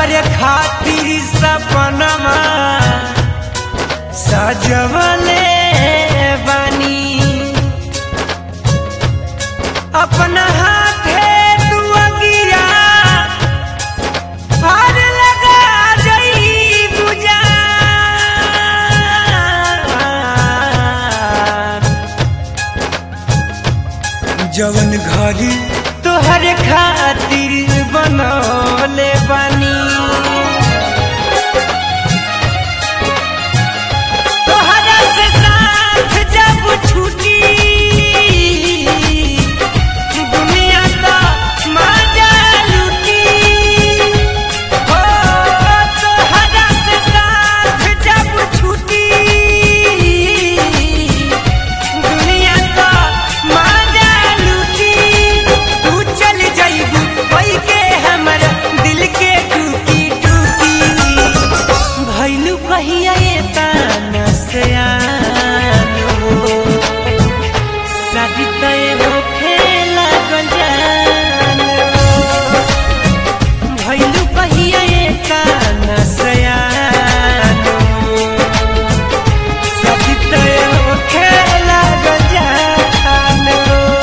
तोहरे खातिर सपनमा सजवले बानी अपना हाथे तू अगिया हार लगा जई बुझा जवन घरी तोहरे खातिर बनौले बानी तोहरा से साथ जब छूटी दुनिया का मजा लूटी हो तोहरा से साथ जब छूटी दुनिया का मजा लूटी तू चल जाइबू वही के हमर दिल के टूटी टूटी भैलू कहिया ये ताना से आनो शादी तय हो खेला गजानो भैलू कहिया ये ताना से आनो शादी तय हो खेला गजानो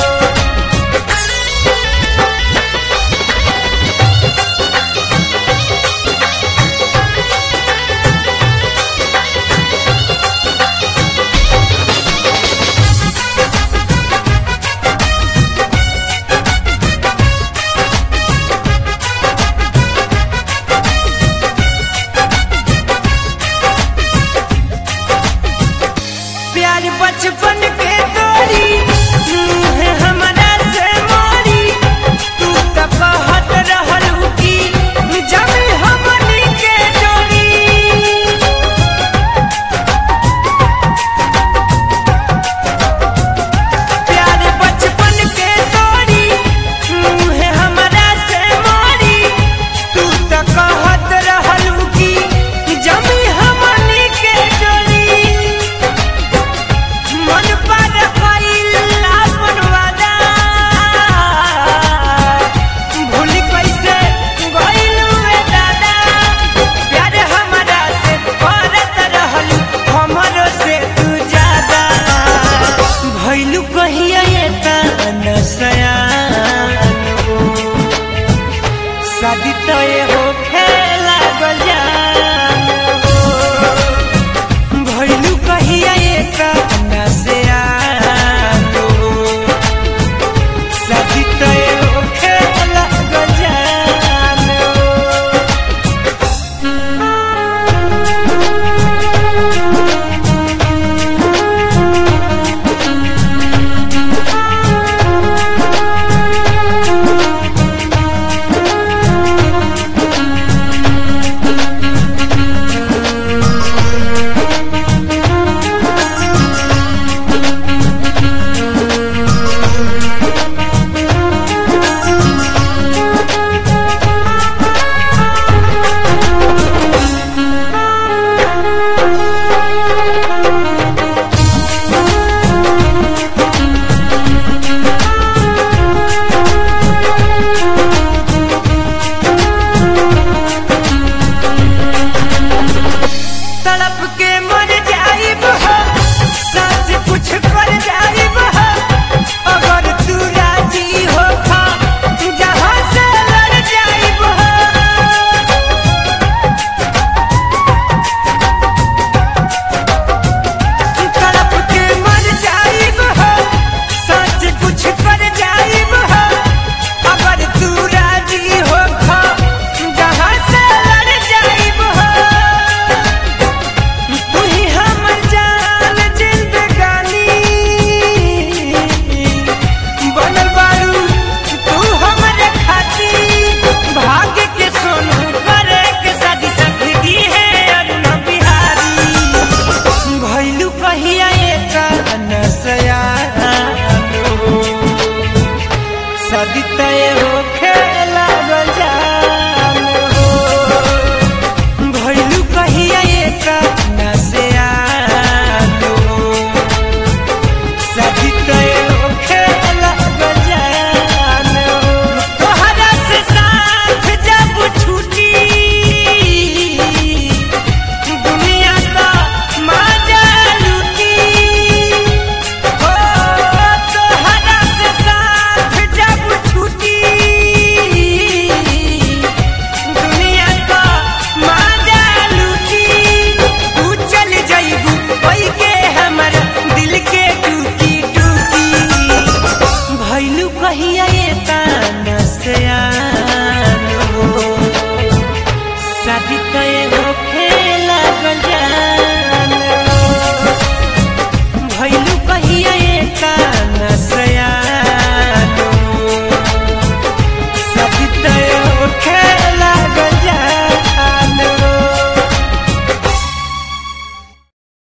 प्यार बचपन के तोरी मुँह हमरा से मोरी तू त कहत रहल की जब हमनी के जोड़ी प्यार बचपन के तोरी मुँह हमरा से मोरी तू त कहत रहल की जब हमनी के जोड़ी मन पर कइल आपन वादा भूल कैसे गइलू रे दादा प्यार हमरा से करत रहल हमरो से तू ज्यादा भइलू कहिया ये ताना सयान शादी तय हो